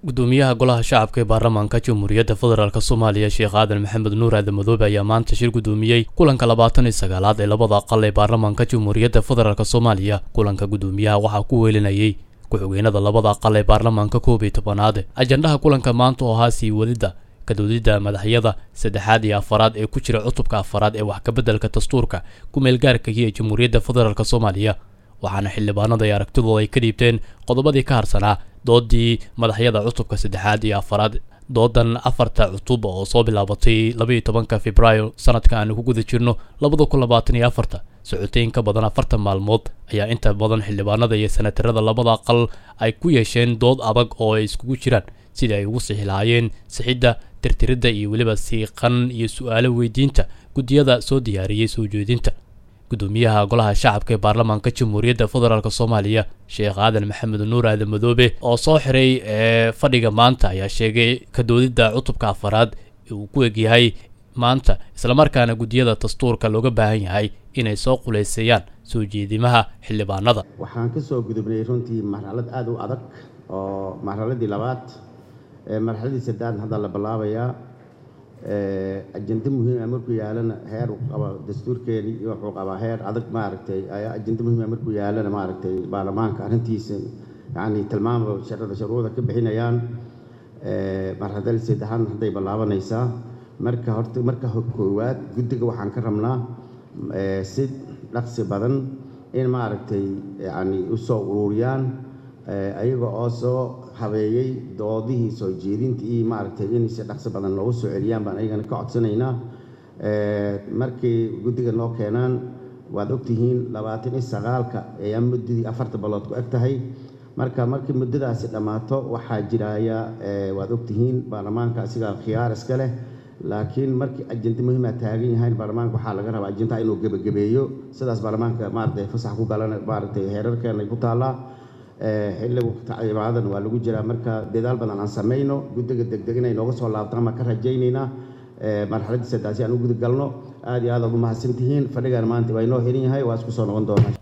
gudoomiyaha golaha shacabka ee baarlamaanka jamhuuriyadda federaalk soomaaliya sheekh aadan maxamed nuur aadan madoobe ayaa maanta shir gudoomiyey kulanka labaatan iyo sagaalaad ee labada aqal ee baarlamaanka jamhuuriyadda federaalk soomaaliya kulanka gudoomiyaha waxaa ku weelinayay ku-xigeenada labada aqal ee baarlamaanka koob iyo tobanaad ajandaha kulanka maanta oo ahaa sii wadidda kadoodidda madaxyada saddexaad iyo afaraad ee ku jira cutubka afaraad ee wax kabeddelka dastuurka ku-meelgaarkaiyo ee jamhuuriyadda federaalk soomaaliya waxaana xildhibaanada ay aragtidooda ay ka dhiibteen qodobadii ka harsanaa doodii madaxyada cutubka saddexaad iyo afaraad doodan afarta cutub oo soo bilaabatay labaiyo tobanka februaayo sanadka aanu ku guda jirno labada kun labaatan iyo afarta socotay in ka badan afartan maalmood ayaa inta badan xildhibaanada iyo senatarada labada aqal ay ku yeesheen dood adag oo ay iskugu jiraan sidii ay ugu sixi lahaayeen sixidda tirtiridda iyo weliba siiqan iyo su-aalo weydiinta guddiyada soo diyaariyey soo jeedinta gudoomiyaha golaha shacabka ee baarlamaanka jamhuuriyadda federaalk soomaaliya sheekh aadan maxamed nuur aadan madoobe oo soo xiray ee fadhiga maanta ayaa sheegay kadoodidda cutubka afaraad uu ku egyahay maanta islamarkaana guddiyada dastuurka looga baahan yahay inay soo qulayseeyaan soo jeedimaha xildhibaanada waxaan ka soo gudubnay runtii marxalad aada u adag oo marxaladii labaad marxaladii saddexaad hadda la bilaabayaa ajendo muhiima markuu yaalana heer qaba dastuurkeeni iyo wuxuu qabaa heer adag maaragtay ayaa ajendo muhiima markuu yaalana maaragtay baarlamaanka arrintiisa yacni tilmaama sharada shuruuda ka bixinayaan marxaladii saddexaadna hadday bilaabanaysaa marka horta marka koowaad guddiga waxaan ka rabnaa si dhaqsi badan in maaragtay yacni u soo ururiyaan ayaga oo soo habeeyey doodihii soo jeedintii iyo maaragtay in si dhaqsi badan loogu soo celiyaan baan ayagana ka codsanaynaa markay guddiga noo keenaan waad ogtihiin labaatan iyo sagaalka ayaa muddadii afarta balood ku eg tahay marka markii muddadaasi dhammaato waxaa jiraya waad ogtihiin baarlamaanka asigaa khiyaar iska leh laakiin markii ajento muhiima taagan yahay baarlamaanka waxaa laga rabaa ajentaha inuu gebagabeeyo sidaas baarlamaanka maaragtay fasax ku galan maaragtay heerarkeena ay ku taallaa xilligu tacliimaadan waa lagu jiraa marka dadaal badan aan samayno guddiga degdeg inay nooga soo laabtaan baan ka rajaynaynaa marxaladii saddaasi aan u guda galno aad iyo aad aad u mahadsantihiin fadhigan maanta waa inoo xiran yahay waa isku soo noqon doonaa